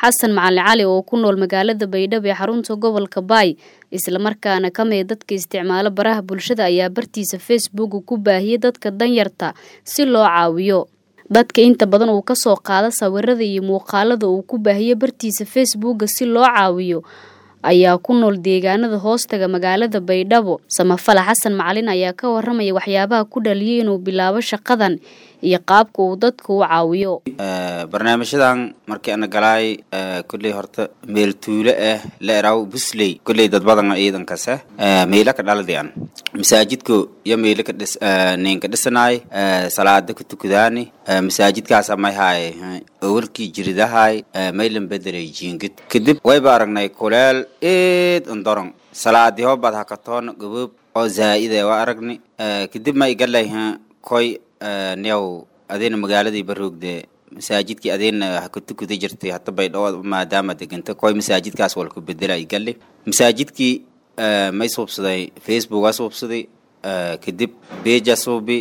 xasan macalin cali oo ku nool magaalada baydhabo ee xarunta gobolka baay islamarkaana ka mid dadka isticmaalo baraha bulshada ayaa bartiisa facebook ku baahiyey dadka danyarta si loo caawiyo dadka inta badan uu kasoo qaado sawirada iyo muuqaalada uu ku baahiyey bartiisa facebooka si loo caawiyo ayaa ku nool deegaanada hoostaga magaalada baydhabo samafala xasan macalin ayaa ka waramaya waxyaabaha ku dhaliyay inuu bilaabo shaqadan iyo qaabka uu dadka u caawiyo barnaamijyadan markii ana galaay kulley horta meel tuulo ah la eraw busley kulley dad badan ciidankase meela ka dhaladian masaajidko iyo meela ka dhis ninka dhisanaay salaada ka tukadaani masaajidkaasa may haay awalkii jiridahay maylan bedelay jiingid kadib wayba aragnay kuleel eed andoron salaadii hobad hakatoona gaboob oo zaa'ide waa aragni kadib ma igalay koy niyaw adeena magaaladii baroogde masaajidkii adeena ha ka tukada jirtay hata baydhabo maadaama deganta koy masaajidkaas walku bedela igali masaajidkii may suubsaday facebook aa suubsaday kadib beja suubi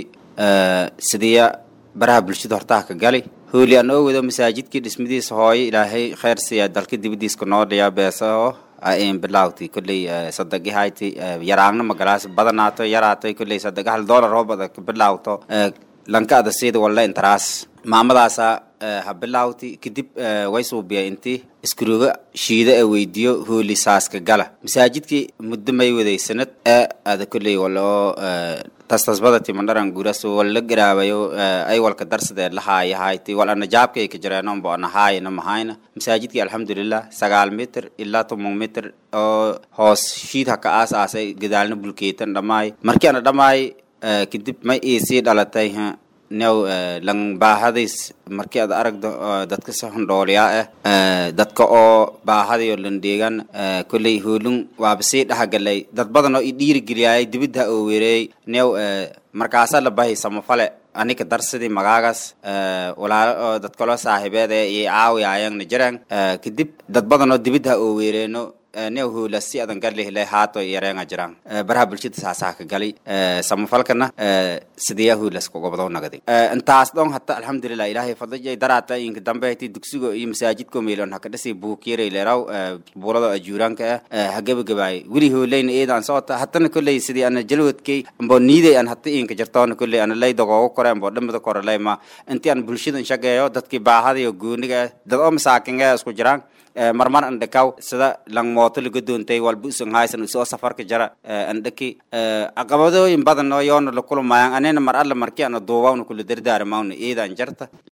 sidiya baraha bulshada hortaha ka gali hooli aan oo wado masaajidkii dhismadiisa hooyo ilaahay kheyr siiya dalka dibadiiska noo dhiyaa beesaho ain bilawti kulley sadagahayti yaraagna magalaas badanaato yaraatay kulley sadaga hal dollar oo bada bilawto lanka ada sida walla intaraas maamadaasa ha bilawti kadib way suubiya inti iskuruga shiida ee weydiyo hooli saaska gala masaajidkii muddo may waday sanad ee ada kulley walla oo tastasbadati mandharan guras walla garaabayo ay walka darsadee lahaaya hayti wal ana jaabkay ka jireenon bo ana haayana mahayna masaajidkii alxamdulilah sagaal mitir ilaa toban mitir oo hoos shiid ha ka aas aasay gadaalna bulkeetan dhammaay markii ana dhammaay kadib may iisii dhalatay new lang baahadays markii aad aragdo dadka si hondhooliyaa ah dadka oo baahadayo landheegan kolley hoolun waaba sii dhahagalay dad badan oo i dhiirigeliyaayay dibidda oo weereeyey new markaasa la bahay samafale anika darsidii magaagas walaalo oo dad kaloo saaxiibeed ee iyo caawiyaayangna jiraan kadib dad badan oo dibidda oo weereeno new hoola si adan garlihle haato yareenga jiraan baraha bulshada saasaha ka gali samafalkana sidiya hoolas kugobado nagadi intaas dhon hata alxamdulilah ilaahay fadajay daraata inka dambe hati dugsigo iyo masaajidko meelon haka dhasi buukyere leeraw buurado ajuuraanka ah hagabagabaay wili hooleyna eedaan soota hatana kolley sidii ana jalwadkay ambo niiday an hata inka jirtoona kolley ana lay dogoogo kore ambo dhamada kore layma intii an bulshadan shageeyo dadkii baahadayo gooniga dad oo masaakinga isku jiraan marmar andhakaw sida lang mooto laga doontay walba usan haysan usoo safarka jara andhaki caqabadooyin badan oo yoona la kulmayaan anina mar alla markii ana duubawna kula dardaarmawna eedaan jarta